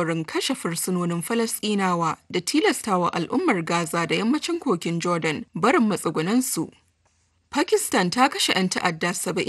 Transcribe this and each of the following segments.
alkawarin kashe fursunonin Falasɗinawa da tilastawa al'ummar Gaza da yammacin kogin Jordan barin matsugunansu. Pakistan ta kashe 'yan ta'adda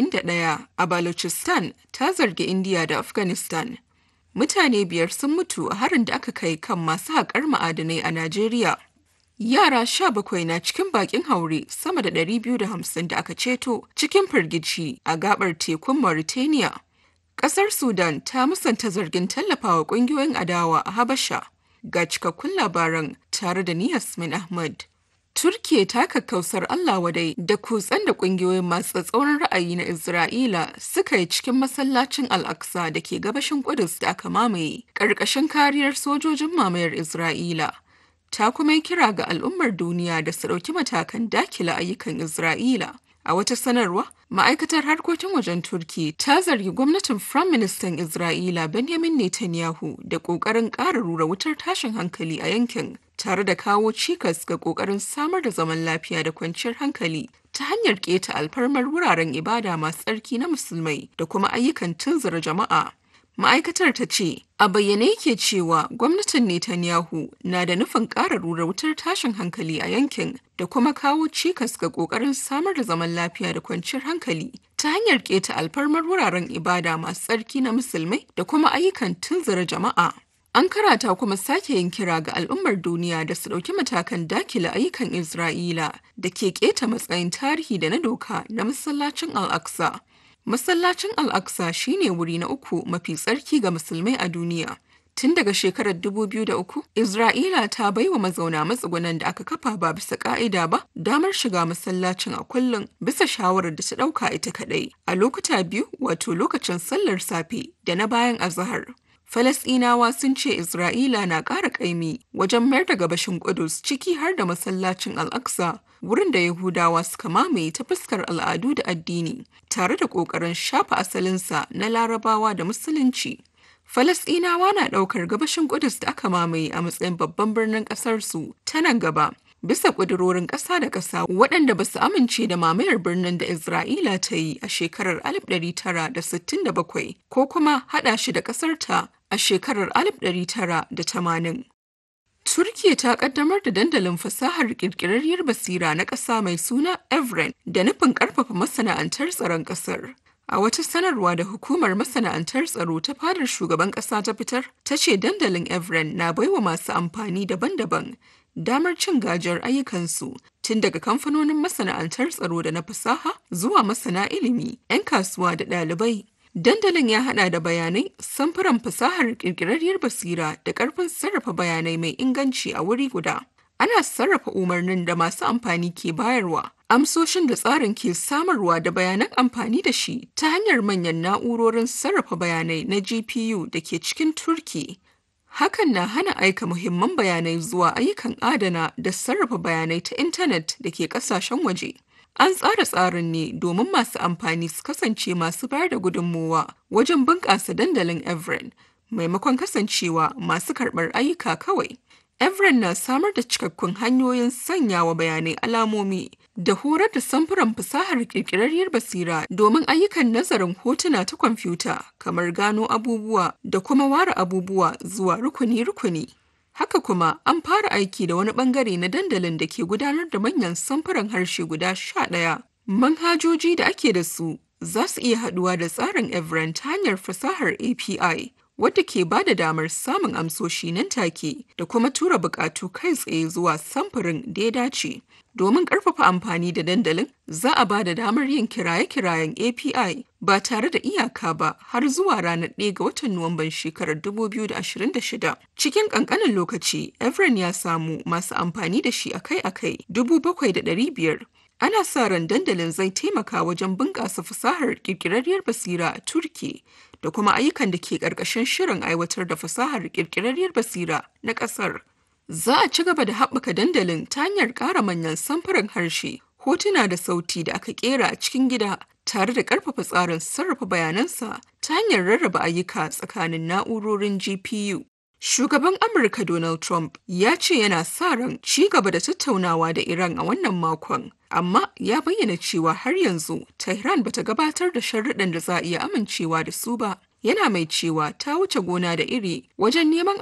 71 a Balochistan ta zargi India da Afghanistan. Mutane biyar sun mutu a harin da aka kai kan masu haƙar ma'adanai a Najeriya. Yara sha bakwai na cikin bakin haure sama da 250 da aka ceto cikin firgici a gabar tekun Mauritania. Ƙasar Sudan ta musanta zargin tallafawa ƙungiyoyin adawa a Habasha. Ga cikakkun labaran tare da ni Yasmin Ahmad. Turkiya ta kakkausar Allah wadai da kutsen da ƙungiyoyin masu tsauran ra'ayi na Isra'ila suka yi cikin masallacin Al-Aqsa da ke gabashin Kudus da aka mamaye ƙarƙashin kariyar sojojin mamayar Isra'ila. Ta kuma yi kira ga al'ummar duniya da su ɗauki matakan dakila ayyukan Isra'ila. A wata sanarwa, ma'aikatar harkokin wajen Turki ta zargi gwamnatin Firaministan Isra'ila Benjamin Netanyahu da ƙoƙarin ƙara rura wutar tashin hankali a yankin, tare da kawo cikas ga ƙoƙarin samar da zaman lafiya da kwanciyar hankali ta hanyar keta alfarmar wuraren ibada masu tsarki na musulmai da kuma ayyukan tunzura jama'a. Ma'aikatar ta ce, a bayyane yake cewa gwamnatin Netanyahu na da nufin ƙara rura wutar tashin hankali a yankin da kuma kawo cikas ga ƙoƙarin samar da zaman lafiya da kwanciyar hankali ta hanyar keta alfarmar wuraren ibada masu tsarki na musulmai da kuma ayyukan tunzura jama'a. An karata kuma sake yin kira ga al'ummar duniya da su ɗauki matakan dakile ayyukan Isra'ila da ke keta matsayin tarihi da na doka na masallacin Al-Aqsa. Masallacin Al-Aqsa shine wuri na uku mafi tsarki ga musulmai a duniya. Tun daga shekarar 2003, Isra'ila ta baiwa mazauna matsugunan da aka kafa ba bisa ka'ida ba damar shiga masallacin a kullum bisa shawarar da ta ɗauka ita kaɗai a lokuta biyu wato lokacin sallar safe da na bayan azahar. Falasɗinawa sun ce Isra'ila na ƙara ƙaimi wajen mayar da gabashin Ƙudus ciki har da masallacin Al-Aqsa, wurin da Yahudawa suka mamaye ta fuskar al'adu da addini, tare da ƙoƙarin shafa asalinsa na Larabawa da Musulunci. Falasɗinawa na ɗaukar gabashin Ƙudus da aka mamaye a matsayin babban birnin ƙasarsu ta nan gaba. bisa ƙudurorin ƙasa da ƙasa waɗanda ba su amince da mamayar birnin da Isra'ila ta yi a shekarar 1967 ko kuma haɗa shi da ƙasarta a shekarar 1980. Turkiya ta ƙaddamar da dandalin fasahar ƙirƙirarriyar basira na ƙasa mai suna Evren da nufin ƙarfafa masana'antar tsaron ƙasar. A wata sanarwa da hukumar masana'antar tsaro ta fadar shugaban ƙasa ta fitar, ta ce dandalin Evren na baiwa masu amfani daban-daban damar cin gajiyar ayyukansu tun daga kamfanonin masana'antar tsaro da na fasaha zuwa masana ilimi, 'yan kasuwa da ɗalibai. Dandalin ya haɗa da bayanai, samfuran fasahar ƙirƙirarriyar basira da ƙarfin sarrafa bayanai mai inganci a wuri guda. Ana sarrafa umarnin da masu amfani ke bayarwa, amsoshin da tsarin ke samarwa da bayanan amfani da shi ta hanyar manyan na'urorin sarrafa bayanai na GPU da ke cikin Turki. Hakan na hana aika muhimman bayanai zuwa ayyukan adana da sarrafa bayanai ta intanet da ke kasashen waje. An tsara tsarin ne domin masu amfani su kasance masu bayar da gudunmowa wajen bunƙasa dandalin Evren, maimakon kasancewa masu karɓar ayyuka kawai. Evren na samar da cikakkun hanyoyin sanyawa bayanai alamomi da horar da samfuran fasahar ƙirƙirarriyar basira domin ayyukan nazarin hotuna ta kwamfuta kamar gano abubuwa da kuma ware abubuwa zuwa rukuni-rukuni. Haka kuma an fara aiki da wani bangare na dandalin da ke gudanar da manyan samfuran harshe guda sha ɗaya. Manhajoji da ake da su za su iya haɗuwa da tsarin Evren ta hanyar fasahar API wadda ke ba da damar samun amsoshi nan take da kuma tura bukatu kai tsaye zuwa samfurin da ya dace. Domin ƙarfafa amfani da dandalin, za a ba da damar yin kiraye-kirayen API ba tare da iyaka ba har zuwa ranar 1 ga watan Nuwamban shekarar 2026. Cikin ƙanƙanin lokaci, Evren ya samu masu amfani da shi akai-akai 7,500. Ana sa ran dandalin zai taimaka wajen bunƙasa fasahar ƙirƙirarriyar basira a Turki da kuma ayyukan da ke ƙarƙashin shirin aiwatar da fasahar ƙirƙirarriyar basira na ƙasar. Za a ci gaba da haɓaka dandalin ta hanyar ƙara manyan samfuran harshe, hotuna da sauti da aka ƙera a cikin gida tare da ƙarfafa tsarin sarrafa bayanansa ta hanyar rarraba ayyuka tsakanin na'urorin GPU. Shugaban Amurka Donald Trump ya ce yana sa ran ci gaba da tattaunawa da Iran a wannan makon, amma ya bayyana cewa har yanzu Tehran bata gabatar da sharuɗan da za a iya amincewa da su ba. Yana mai cewa ta wuce gona da iri wajen neman